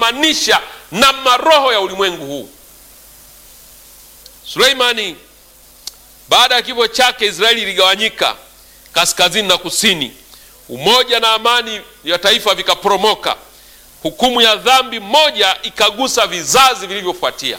kujifungamanisha na maroho ya ulimwengu huu. Suleimani baada ya kifo chake, Israeli iligawanyika kaskazini na kusini. Umoja na amani ya taifa vikaporomoka. Hukumu ya dhambi moja ikagusa vizazi vilivyofuatia.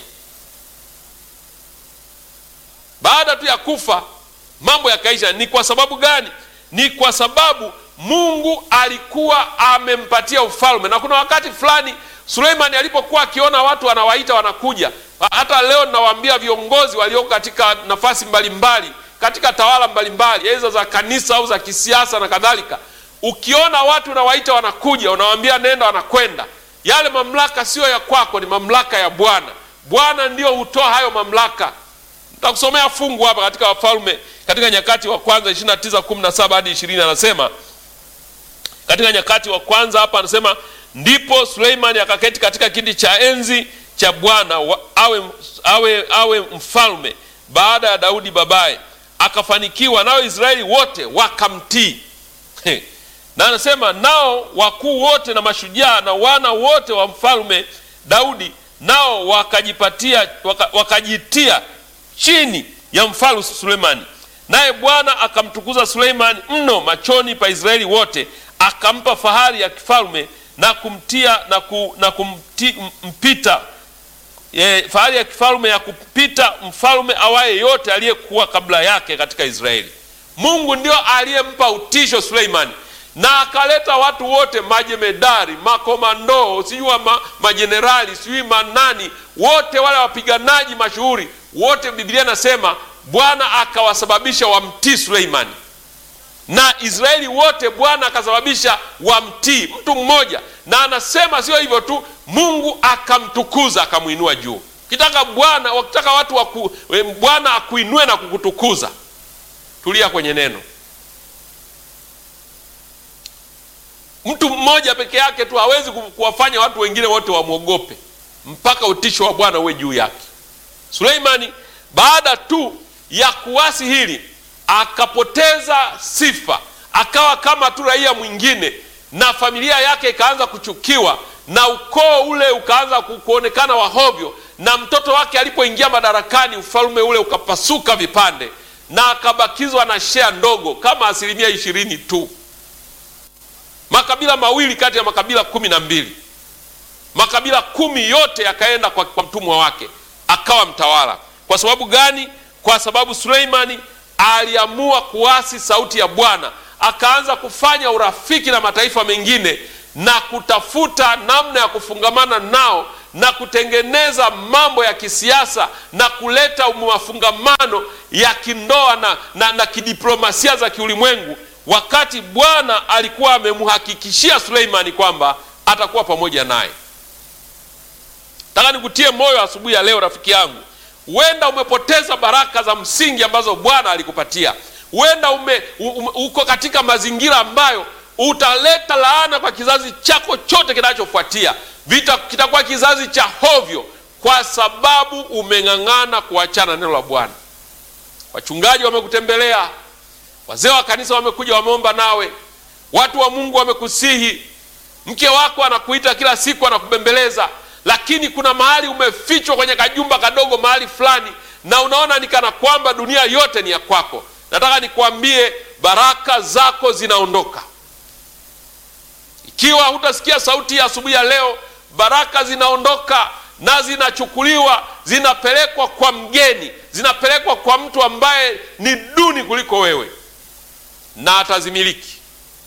Baada tu ya kufa, mambo yakaisha. Ni kwa sababu gani? Ni kwa sababu Mungu alikuwa amempatia ufalme, na kuna wakati fulani Suleimani alipokuwa akiona watu wanawaita wanakuja. Hata leo ninawaambia viongozi walioko katika nafasi mbalimbali katika tawala mbalimbali aidha za kanisa au za kisiasa na kadhalika, ukiona watu unawaita wanakuja, unawaambia nenda, wanakwenda. Yale mamlaka siyo ya kwako, ni mamlaka ya Bwana. Bwana ndio hutoa hayo mamlaka. Nitakusomea fungu hapa katika Wafalme, katika Nyakati wa Kwanza 29:17 hadi 20, anasema katika Nyakati wa Kwanza hapa anasema ndipo Suleimani akaketi katika kiti cha enzi cha Bwana awe, awe, awe mfalme baada ya Daudi babaye, akafanikiwa, nao Israeli wote wakamtii. Na anasema nao wakuu wote na mashujaa na wana wote wa mfalme Daudi nao wakajipatia waka, wakajitia chini ya mfalme Suleimani, naye Bwana akamtukuza Suleimani mno machoni pa Israeli wote, akampa fahari ya kifalme na kumtia na, ku, na kumti, mpita e, fahari ya kifalme ya kupita mfalme awaye yote aliyekuwa kabla yake katika Israeli. Mungu ndio aliyempa utisho Suleimani, na akaleta watu wote majemedari, makomando, sijui ma, majenerali, sijui manani, wote wale wapiganaji mashuhuri wote. Biblia nasema Bwana akawasababisha wamtii Suleimani na Israeli wote Bwana akasababisha wamtii mtu mmoja, na anasema sio hivyo tu, Mungu akamtukuza akamwinua juu. Ukitaka Bwana, wakitaka watu waku, Bwana akuinue na kukutukuza, tulia kwenye neno. Mtu mmoja peke yake tu hawezi kuwafanya watu wengine wote wamwogope, mpaka utisho wa Bwana uwe juu yake. Suleimani baada tu ya kuasi hili akapoteza sifa, akawa kama tu raia mwingine, na familia yake ikaanza kuchukiwa, na ukoo ule ukaanza kuonekana wahovyo, na mtoto wake alipoingia madarakani, ufalme ule ukapasuka vipande, na akabakizwa na shea ndogo kama asilimia ishirini tu, makabila mawili kati ya makabila kumi na mbili. Makabila kumi yote yakaenda kwa, kwa mtumwa wake, akawa mtawala. Kwa sababu gani? Kwa sababu Suleimani aliamua kuasi sauti ya Bwana, akaanza kufanya urafiki na mataifa mengine na kutafuta namna ya kufungamana nao na kutengeneza mambo ya kisiasa na kuleta mafungamano ya kindoa na, na, na kidiplomasia za kiulimwengu, wakati Bwana alikuwa amemhakikishia Suleimani kwamba atakuwa pamoja naye. Nataka nikutie moyo asubuhi ya leo, rafiki yangu Huenda umepoteza baraka za msingi ambazo Bwana alikupatia. Huenda ume, ume, uko katika mazingira ambayo utaleta laana kwa kizazi chako chote kinachofuatia. Vita kitakuwa kizazi cha hovyo, kwa sababu umeng'ang'ana kuachana neno la Bwana. Wachungaji wamekutembelea, wazee wa kanisa wamekuja, wameomba nawe, watu wa Mungu wamekusihi, mke wako anakuita kila siku, anakubembeleza lakini kuna mahali umefichwa kwenye kajumba kadogo mahali fulani, na unaona ni kana kwamba dunia yote ni ya kwako. Nataka nikwambie, baraka zako zinaondoka ikiwa hutasikia sauti ya asubuhi ya leo. Baraka zinaondoka na zinachukuliwa, zinapelekwa kwa mgeni, zinapelekwa kwa mtu ambaye ni duni kuliko wewe, na atazimiliki.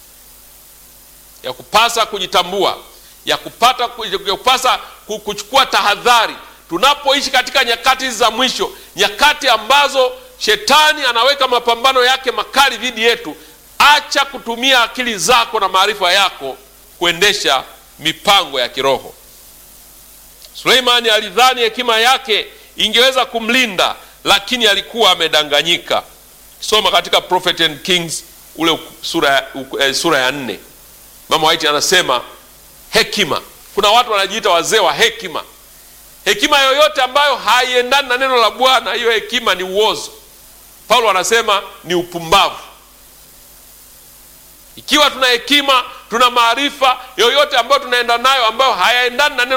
Ya kupasa kujitambua ya kupata ya kupasa kuchukua tahadhari tunapoishi katika nyakati hizi za mwisho, nyakati ambazo shetani anaweka mapambano yake makali dhidi yetu. Acha kutumia akili zako na maarifa yako kuendesha mipango ya kiroho. Suleimani alidhani hekima yake ingeweza kumlinda, lakini alikuwa amedanganyika. Soma katika Prophet and Kings ule sura, uh, sura ya nne, Mama White anasema hekima. Kuna watu wanajiita wazee wa hekima. Hekima yoyote ambayo haiendani na neno la Bwana, hiyo hekima ni uozo. Paulo anasema ni upumbavu. Ikiwa tuna hekima, tuna maarifa yoyote ambayo tunaenda nayo ambayo hayaendani na neno